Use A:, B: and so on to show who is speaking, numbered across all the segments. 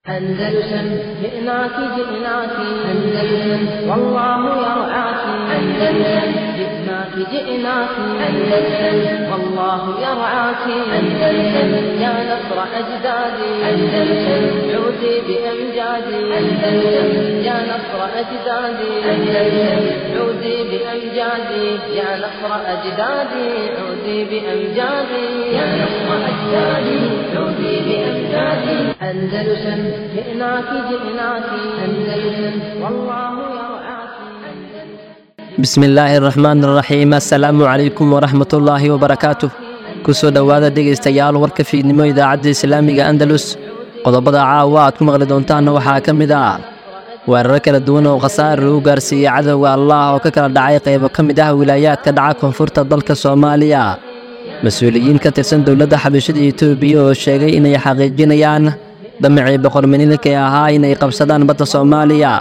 A: أندلسن جئناك جئناك أندلسن والله يرعاك أندلسن جئناك جئناك أندلسن والله يرعاك أندلسن يا نصر أجدادي أندلسن عودي بأمجادي أندلسن يا نصر أجدادي أندلسن عودي بأمجادي يا نصر أجدادي عودي بأمجادي يا نصر أجدادي عودي بأمجادي أندلسن جئناك جئناك أندلسن والله يرعاك
B: bismi illaahi araxmaan araxiim assalaamu calaykum waraxmatullaahi wabarakaatuh kusoo dhowaada dhegaystayaal warka fiidnimo idaacadda islaamiga andalus qodobada caawa aad ku maqli doontaanna waxaa ka mid ah weeraro kala duwan oo khasaar lagu gaarsiiyey cadowga allah oo ka kala dhacay qaybo ka mid ah wilaayaadka dhaca koonfurta dalka soomaaliya mas-uuliyiin ka tirsan dowladda xabashada etoobiya oo sheegay inay xaqiijinayaan damacii boqorminilka ee ahaa inay qabsadaan badda soomaaliya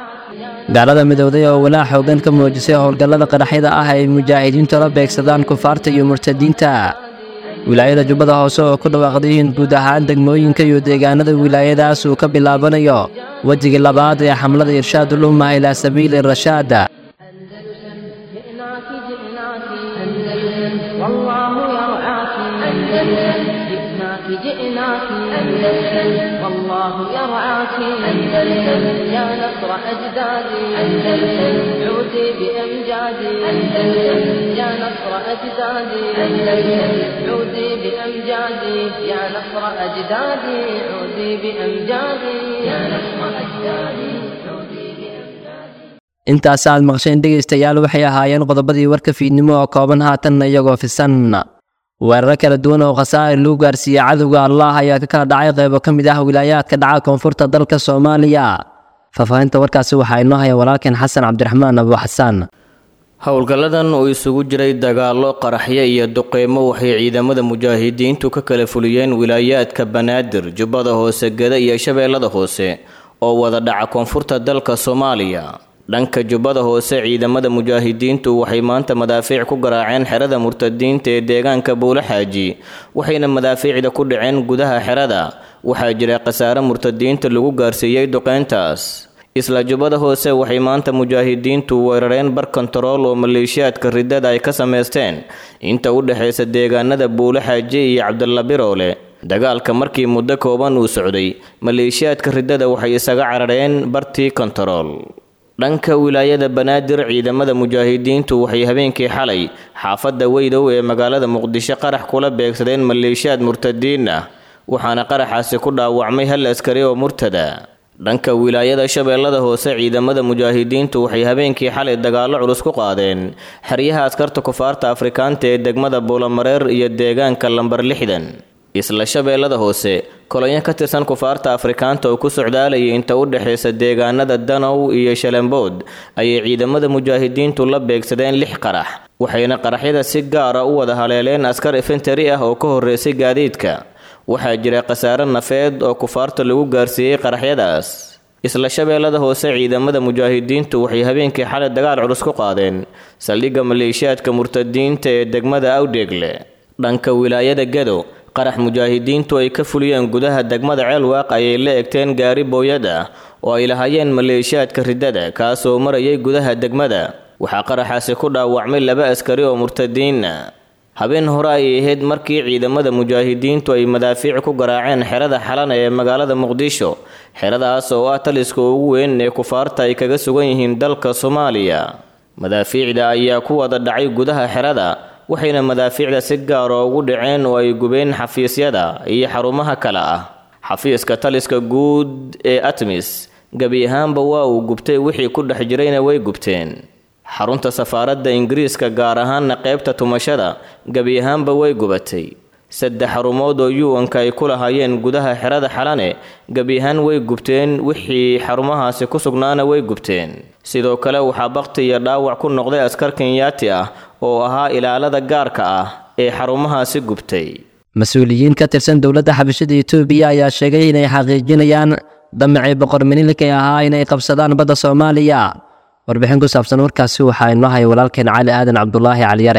B: gaalada midowday oo walaac xoogan ka muujisay howlgallada qaraxyada ah ay mujaahidiintu la beegsadaan kufaarta iyo murtadiinta wilaayada jubbada hoose oo ku dhawaaqday in guud ahaan degmooyinka iyo deegaanada wilaayadaas uu ka bilaabanayo wejigii labaad ee xamlada irshaadul umma ilaa sabiili rashaada
A: أندلسن جئناك جئناك أندلسن والله يرعاك أندلسن جئناك جئناك أندلسن والله يرعاك أندلسن يا نصر أجدادي أندلسن عودي بأمجادي أندلسن يا نصر أجدادي أندلسن عودي بأمجادي يا نصر أجدادي عودي بأمجادي يا نصر أجدادي عودي بأمجادي
B: intaas aad maqsheen dhegaystayaal waxay ahaayeen qodobadii warka fiidnimo oo kooban haatanna iyagoo fisan weeraro kala duwan oo khasaare lagu gaarsiiyey cadowga allah ayaa ka kala dhacay qaybo ka mid ah wilaayaadka dhaca koonfurta dalka soomaaliya faahfaahinta warkaasi waxaa inoo haya walaalkeen xasan cabdiraxmaan abu xasaan
C: howlgalladan oo isugu jiray dagaallo qaraxyo iyo duqeymo waxay ciidamada mujaahidiintu ka kala fuliyeen wilaayaadka banaadir jubbada hoose geda iyo shabeellada hoose oo wada dhaca koonfurta dalka soomaaliya dhanka jubbada hoose ciidamada mujaahidiintu waxay maanta madaafiic ku garaaceen xerada murtadiinta ee deegaanka buulaxaaji waxayna madaafiicda ku dhaceen gudaha xerada waxaa jira khasaare murtadiinta lagu gaarsiiyey duqeyntaas isla jubbada hoose waxay maanta mujaahidiintu weerareen bar kontarool oo maleeshiyaadka ridada ay ka samaysteen inta u dhexaysa deegaanada buulaxaaji iyo cabdalla biroole dagaalka markii muddo kooban uu socday maleeshiyaadka ridada waxay isaga carareen bartii kontarool dhanka wilaayada banaadir ciidamada mujaahidiintu waxay habeenkii xalay xaafadda weydow ee magaalada muqdisho qarax kula beegsadeen maleeshiyaad murtadiin ah waxaana qaraxaasi ku dhaawacmay hal askari oo murtada dhanka wilaayada shabeellada hoose ciidamada mujaahidiintu waxay habeenkii xalay dagaallo culus ku qaadeen xeryaha askarta kufaarta afrikaanta ee degmada buulamareer iyo deegaanka lambar lixdan isla shabeellada hoose kolonyo ka tirsan kufaarta afrikaanta oo ku socdaalayay inta u dhexaysa deegaanada danow iyo shalembood ayay ciidamada mujaahidiintu la beegsadeen lix qarax waxayna qaraxyada si gaara u wada haleeleen askar infentari ah oo ka horreysay gaadiidka waxaa jira khasaare nafeed oo kufaarta lagu gaarsiiyey qaraxyadaas isla shabeellada hoose ciidamada mujaahidiintu waxay habeenkii xalay dagaal culus ku qaadeen saldhigga maleeshiyaadka murtadiinta ee degmada awdheegle dhanka wilaayada gado qarax mujaahidiintu ay ka fuliyeen gudaha degmada ceelwaaq ayay la egteen gaari booyad ah oo ay lahaayeen maleeshiyaadka ridada kaasoo marayay gudaha degmada waxaa qaraxaasi ku dhaawacmay laba askari oo murtadiina habeen hore ayay ahayd markii ciidamada mujaahidiintu ay madaafiic ku garaaceen xerada xalana ee magaalada muqdisho xeradaas oo ah taliska ugu weyn ee kufaarta ay kaga sugan yihiin dalka soomaaliya madaafiicda ayaa ku wada dhacay gudaha xerada waxayna madaafiicda si gaara ugu dhaceen oo ay gubeen xafiisyada iyo xarumaha kale ah xafiiska taliska guud ee atmis gebi ahaanba waa uu gubtay wixii ku dhex jirayna way gubteen xarunta safaaradda ingiriiska gaar ahaanna qaybta tumashada gebi ahaanba way gubatay saddex xarumood oo yu-anka ay ku lahaayeen gudaha xerada xalane gebi ahaan way gubteen wixii xarumahaasi ku sugnaana way gubteen sidoo kale waxaa bakti iyo dhaawac ku noqday askar kenyaati ah oo ahaa ilaalada gaarka ah ee xarumahaasi gubtay
B: mas-uuliyiin ka tirsan dowladda xabashada etoobiya ayaa sheegay inay xaqiijinayaan damacii boqorminilka ee ahaa inay qabsadaan badda soomaaliya warbixin ku saabsan warkaasi waxaa inoo haya walaalkeen cali aadan cabdulaahi caliyare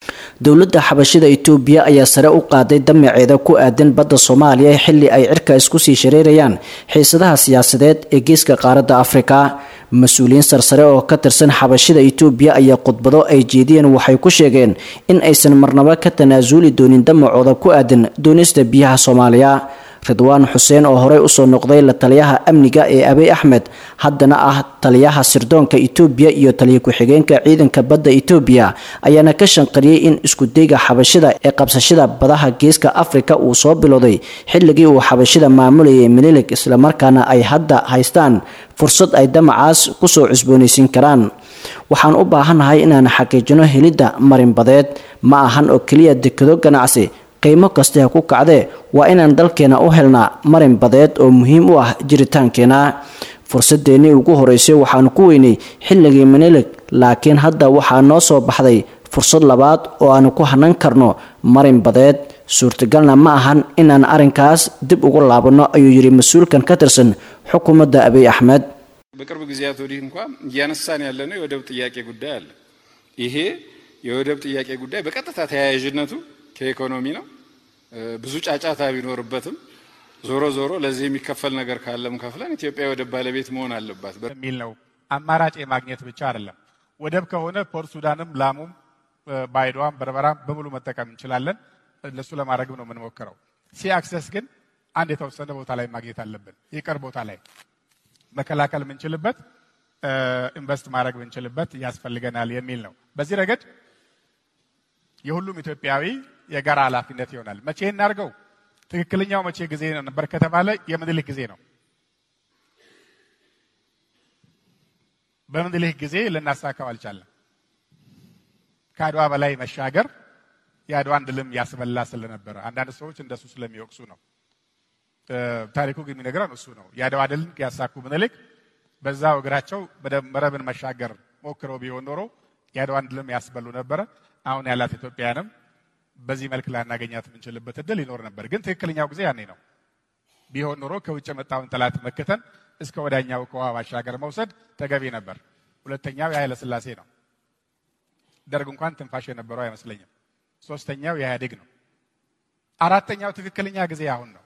D: dowladda xabashida itoobiya ayaa sare u qaaday damaceeda ku aadan badda soomaaliya xilli ay cirka isku sii shareerayaan xiisadaha siyaasadeed ee geeska qaaradda afrika mas-uuliyiin sarsare oo ka tirsan xabashida itoobiya ayaa khudbado ay jeediyeen waxay ku sheegeen in aysan marnabo ka tanaasuli doonin damacooda ku aadan doonista biyaha soomaaliya ridwaan xuseen oo horey usoo noqday la taliyaha amniga ee abiy axmed haddana ah taliyaha sirdoonka itoobiya iyo taliya ku-xigeenka ciidanka badda itoobiya ayaana ka shanqariyey in iskudayga xabashida ee qabsashada badaha geeska afrika uu soo bilowday xilligii uu xabashida maamulayay minilig islamarkaana ay hadda haystaan fursad ay damacaas kusoo cusboonaysiin karaan waxaan u baahannahay inaan xaqiijino helidda marinbadeed ma ahan oo keliya dekado ganacsi qiimo kaste ha ku kacdee waa inaan dalkeena u helnaa marin badeed oo muhiim u ah jiritaankeena fursadeennii ugu horeysay waxaanu ku weynay xilligii minilig laakiin hadda waxaa noo soo baxday fursad labaad oo aanu ku hanan karno marin badeed suurtagalna ma ahan inaan arrinkaas dib ugu laabanno ayuu yidhi mas-uulkan ka tirsan xukuumadda abiy axmed
E: በቅርብ ጊዜያት ወዲህ እንኳ እያነሳን ያለነው የወደብ ጥያቄ ጉዳይ አለ። ይሄ የወደብ ጥያቄ ጉዳይ በቀጥታ ተያያዥነቱ ከኢኮኖሚ ነው። ብዙ ጫጫታ ቢኖርበትም ዞሮ ዞሮ ለዚህ የሚከፈል ነገር ካለም ከፍለን ኢትዮጵያ የወደብ ባለቤት መሆን አለባት
F: በሚል ነው። አማራጭ የማግኘት ብቻ አይደለም። ወደብ ከሆነ ፖርት ሱዳንም፣ ላሙም፣ ባይዶዋም፣ በርበራም በሙሉ መጠቀም እንችላለን። ለሱ ለማድረግም ነው የምንሞክረው። ሲ አክሰስ ግን አንድ የተወሰነ ቦታ ላይ ማግኘት አለብን። የቅርብ ቦታ ላይ መከላከል የምንችልበት ኢንቨስት ማድረግ የምንችልበት ያስፈልገናል የሚል ነው። በዚህ ረገድ የሁሉም ኢትዮጵያዊ የጋራ ኃላፊነት ይሆናል። መቼ እናድርገው? ትክክለኛው መቼ ጊዜ ነበር ከተባለ የምኒልክ ጊዜ ነው። በምኒልክ ጊዜ ልናሳካው አልቻለም። ከአድዋ በላይ መሻገር የአድዋን ድልም ያስበላ ስለነበረ አንዳንድ ሰዎች እንደሱ ስለሚወቅሱ ነው። ታሪኩ ግን የሚነግረን እሱ ነው። የአድዋ ድልን ያሳኩ ምኒልክ በዛው እግራቸው መረብን መሻገር ሞክረው ቢሆን ኖሮ የአድዋን ድልም ያስበሉ ነበረ። አሁን ያላት ኢትዮጵያንም በዚህ መልክ ላናገኛት የምንችልበት እድል ይኖር ነበር። ግን ትክክለኛው ጊዜ ያኔ ነው። ቢሆን ኖሮ ከውጭ የመጣውን ጠላት መክተን እስከ ወዳኛው ከውሃ ባሻገር መውሰድ ተገቢ ነበር። ሁለተኛው የኃይለ ሥላሴ ነው። ደርግ እንኳን ትንፋሽ የነበረው አይመስለኝም። ሶስተኛው የኢህአዴግ ነው። አራተኛው ትክክለኛ ጊዜ አሁን ነው።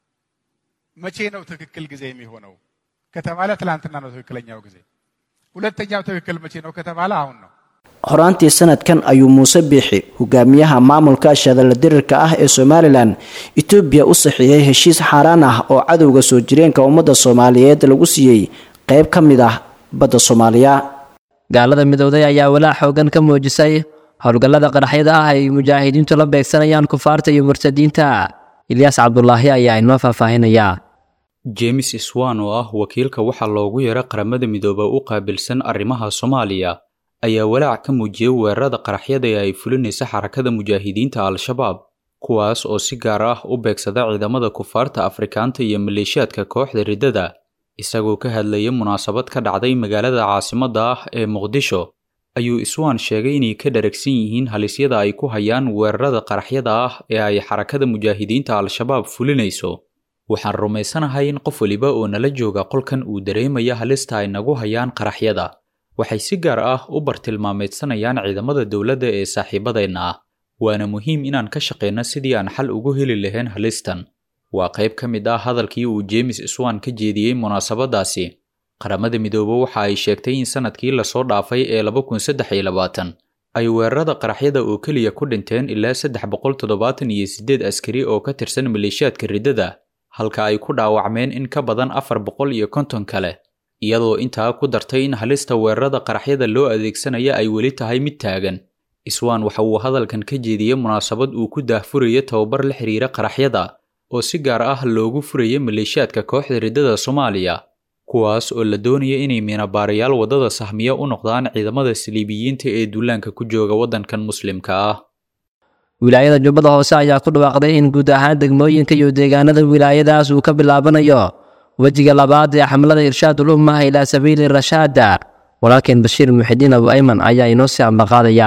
F: መቼ ነው ትክክል ጊዜ የሚሆነው ከተባለ ትላንትና ነው ትክክለኛው ጊዜ። ሁለተኛው ትክክል መቼ ነው ከተባለ አሁን ነው።
D: horaantii sanadkan ayuu muuse biixi hogaamiyaha maamulka shadala dirirka ah ee somalilan etoobiya u saxiixay heshiis xaaraan ah oo cadowga soo jireenka ummadda soomaaliyeed lagu siiyey qayb ka mid ah badda soomaaliya
B: gaalada midowday ayaa walaac xoogan ka muujisay howlgallada qaraxyada ah ay mujaahidiintu la beegsanayaan kufaarta iyo murtadiinta ilyaas cabdulaahi ayaa inoo faahfaahinaya
G: james swan oo ah wakiilka waxaa loogu yeera qaramada midooba u qaabilsan arrimaha soomaaliya ayaa walaac ka muujiyey weerarada qaraxyada ee ay fulinaysa xarakada mujaahidiinta al-shabaab kuwaas oo si gaar ah u beegsada ciidamada kufaarta afrikaanta iyo maleeshiyaadka kooxda riddada isagoo ka hadlayay munaasabad ka dhacday magaalada caasimadda ah ee muqdisho ayuu iswaan sheegay inay ka dharagsan yihiin halisyada ay ku hayaan weerarada qaraxyada ah ee ay xarakada mujaahidiinta al-shabaab fulinayso waxaan rumaysanahay in qof weliba oo nala jooga qolkan uu dareemaya halista ay nagu hayaan qaraxyada waxay si gaar ah u bartilmaameedsanayaan ciidamada dowladda ee saaxiibadeenna ah waana muhiim inaan ka shaqayno sidii aan xal ugu heli lahayn halistan waa qayb ka mid ah hadalkii uu james swan ka jeediyey munaasabadaasi qaramada midoobe waxa ay sheegtay in sanadkii lasoo dhaafay ee laba kun saddex iyo labaatan ay weerarada qaraxyada oo keliya ku dhinteen ilaa saddex boqol toddobaatan iyo siddeed askari oo ka tirsan maleeshiyaadka riddada halka ay ku dhaawacmeen in ka badan afar boqol iyo konton kale iyadoo intaa ku dartay in halista weerarada qaraxyada loo adeegsanaya ay weli tahay mid taagan iswaan waxa uu hadalkan ka jeediyey munaasabad uu ku daahfuraya tababar la xiriira qaraxyada oo si gaar ah loogu furaya maleeshiyaadka kooxda riddada soomaaliya kuwaas oo la doonaya inay miinabaarayaal waddada sahmiya u noqdaan ciidamada saliibiyiinta ee duulaanka ku jooga waddankan muslimka ah
B: wilaayada jubbada hoose ayaa ku dhawaaqday in guud ahaan degmooyinka iyo deegaanada wilaayadaas uu ka bilaabanayo wejiga labaad ee xamlada irshaadul umma ilaa sabiili rashaada walaalkeen bashiir muxidiin abu ayman ayaa inoo sii ambaqaadaya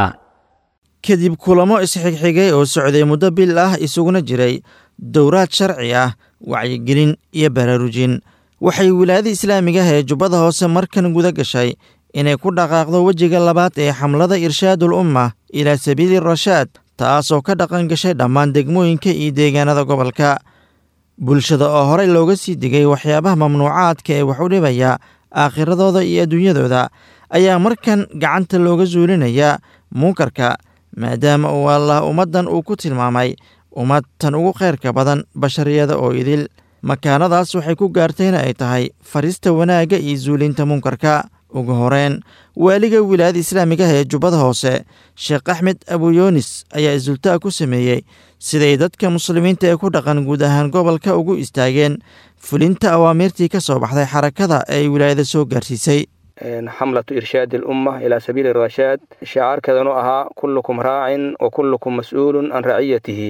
H: kadib kulamo isxigxigay oo socday muddo bil ah isuguna jiray dowraad sharci ah wacyigelin iyo baraarujin waxay wilaayada islaamiga ah ee jubbada hoose markan guda gashay inay ku dhaqaaqdo wejiga labaad ee xamlada irshaadul umma ilaa sabiili rashaad taasoo ka dhaqan gashay dhammaan degmooyinka iyo deegaanada gobolka bulshada oo horey looga sii digay waxyaabaha mamnuucaadka ee wax u dhibaya aakhiradooda iyo adduunyadooda ayaa markan gacanta looga suulinayaa munkarka maadaama uu allah ummaddan uu ku tilmaamay ummad tan ugu khayrka badan bashariyada oo idil makaanadaas waxay ku gaartayna ay tahay farista wanaagga iyo suulinta munkarka ugu horeen waaliga wilaayada islaamigaha ee jubbada hoose sheekh axmed abuyoonis ayaa isultaa ku sameeyey siday dadka muslimiinta ee ku dhaqan guud ahaan gobolka ugu istaageen fulinta awaamiirtii ka soo baxday xarakada ee ay wilaayada soo gaarsiisay
I: xamlatu irshaadi alumma ilaa sabiili rashaad shicaarkeedanu ahaa kullukum raacin wa kullukum mas-uulun can raciyatihi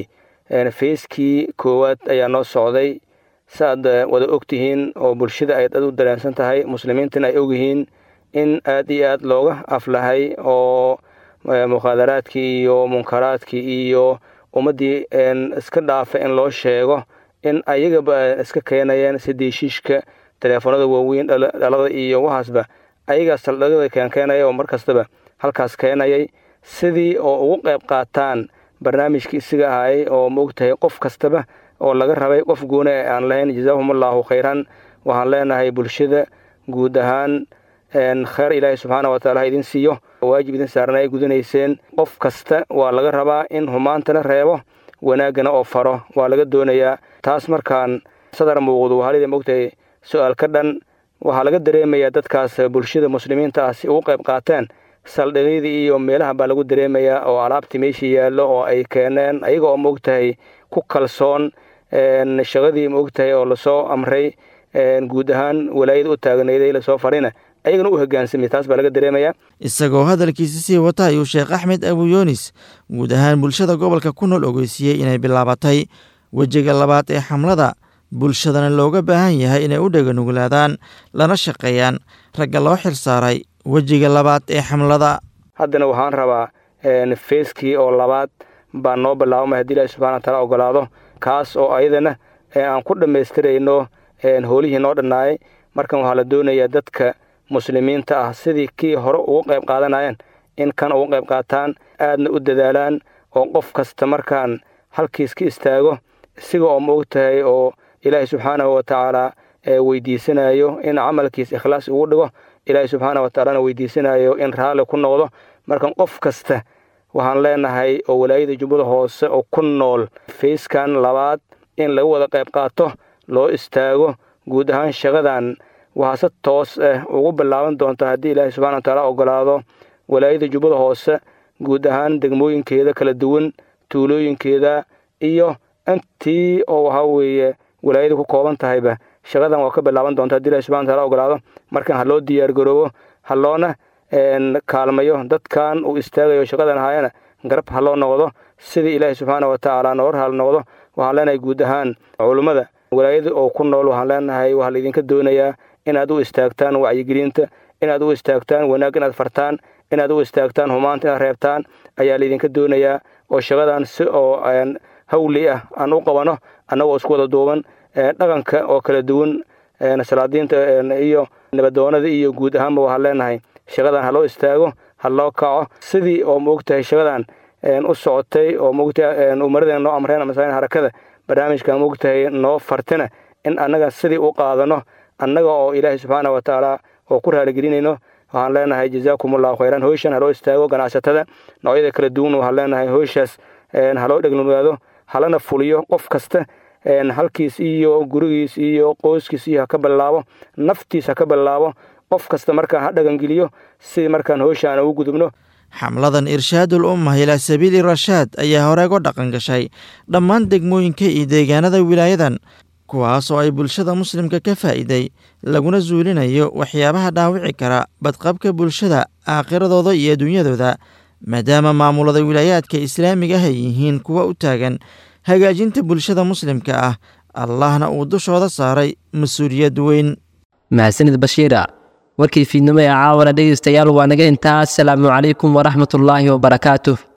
I: feyskii koowaad ayaa noo socday saaad wada ogtihiin oo bulshada ay aad u dareensan tahay muslimiintana ay ogyihiin in aad iyo aad looga aflahay oo mukhaadaraadkii iyo munkaraadkii iyo ummaddii iska dhaafa in loo sheego in ayagaba iska keenayeen sidiishiishka teleefoonada waaweyn dhalada iyo waxaasba ayagaa saldhigada keenkeenaya oo mar kastaba halkaas keenayay sidii oo ugu qayb qaataan barnaamijkii isiga ahaayay oo maogtahay qof kastaba oo laga rabay qof gooni ee aan lahayn jazaahum allaahu khayran waxaan leenahay bulshada guud ahaan kheyr ilaahay subxaana wataala ha idin siiyo waajib idin saaran ay gudanayseen qof kasta waa laga rabaa in humaantana reebo wanaaggana oo faro waa laga doonayaa taas markaan sadar muuqdu halida maogtahay su-aal ka dhan waxaa laga dareemayaa dadkaas bulshada muslimiinta ah si ugu qayb qaateen saldhigyadii iyo meelaha baa lagu dareemayaa oo alaabtii meeshii yaallo oo ay keeneen ayaga oo maogtahay ku kalsoon shaqadii maogtahay oo lasoo amray guud ahaan walaayada u taagnayday lasoo farina ayagana u hogaansamay taas baa laga dareemayaa
H: isagoo hadalkiisa sii wata ayuu sheekh axmed abuyoonis guud ahaan bulshada gobolka ku nool ogeysiiyey inay bilaabatay wejiga labaad ee xamlada bulshadana looga baahan yahay inay u dheganuglaadaan lana shaqeeyaan ragga loo xil saaray wejiga labaad ee xamlada
I: haddana waxaan rabaa feyskii oo labaad baa noo bilaabamay haddii ilaahi subxana wataala ogolaado kaas oo ayadana aan ku dhammaystirayno hoolihii noo dhannaayay markan waxaa la doonayaa dadka muslimiinta ah sidii kii hore ugu qayb qaadanayeen in kan ugu qayb qaataan aadna u dadaalaan oo qof kasta markaan halkiis ka istaago isiga oo maog tahay oo ilaahay subxaanahu watacaala weydiisanayo in camalkiis ikhlaas ugu dhigo ilaahay subxaana watacaalana weydiisanayo in raalli ku noqdo markan qof kasta waxaan leenahay oo walaayada jubbada hoose oo ku nool fayskan labaad in laga wada qayb qaato loo istaago guud ahaan shaqadan waxaa si toos ah ugu bilaaban doonta haddii ilaahay subxana watacaala ogolaado walaayada jubbada hoose guud ahaan degmooyinkeeda kala duwan tuulooyinkeeda iyo intii oo waxaa weeye walaayada ku kooban tahayba shaqadan waa ka bilaaban doonta haddi ilahi subxana wataala ogolaado markan ha loo diyaargaroobo ha loona kaalmayo dadkan uu istaagayo shaqadan ahaayana garab ha loo noqdo sidii ilaahi subxaana watacaala noor hal noqdo waxaan leenahay guud ahaan culummada walaayada oo ku nool waxaan leenahay waxaa laydinka doonayaa inaad u istaagtaan wacyigelinta inaad u istaagtaan wanaag inaad fartaan inaad u istaagtaan humaanta inaad reebtaan ayaa laydinka doonayaa oo shaqadan si oo hawli ah aan u qabano annagoo isku wada duuban dhaqanka oo kala duwan salaadiinta iyo nabadoonada iyo guud ahaanba waxaan leenahay shaqadan ha loo istaago ha loo kaco sidii oo maogtahay shaqadan u socotay oo maogtahay umaradeen noo amreen masaain harakada barnaamijka maogtahay noo fartina in annaga sidii u qaadano annaga oo ilaahay subxaana watacaala oo ku raaligelinayno waxaan leenahay jazaakumullahu khayran hoyshan haloo istaago ganacsatada noocyada kala duwan waxaan leenahay hoyshaas haloo dhegnugaado halana fuliyo qof kasta halkiis iyo gurigiis iyo qoyskiis iyo haka bilaabo naftiis haka bilaabo qof kasta markaan ha dhagangeliyo sidii markaan hoysha aan ugu gudubno
H: xamladan irshaadul ummah ilaa sabiili rashaad ayaa hore uga dhaqan gashay dhammaan degmooyinka iyo deegaanada wilaayadan kuwaas oo ay bulshada muslimka ka faa'iiday laguna suulinayo waxyaabaha dhaawici kara badqabka bulshada aakhiradooda iyo adduunyadooda maadaama maamulada wilaayaadka islaamiga ah ay yihiin kuwa u taagan hagaajinta bulshada muslimka ah allahna uu dushooda saaray mas-uuliyad weyn
B: mahadsanid bashiira warkii fiidnimo ee caawana dhegeystayaal waa naga intaa asalaamu calaykum waraxmatullaahi wabarakaatuh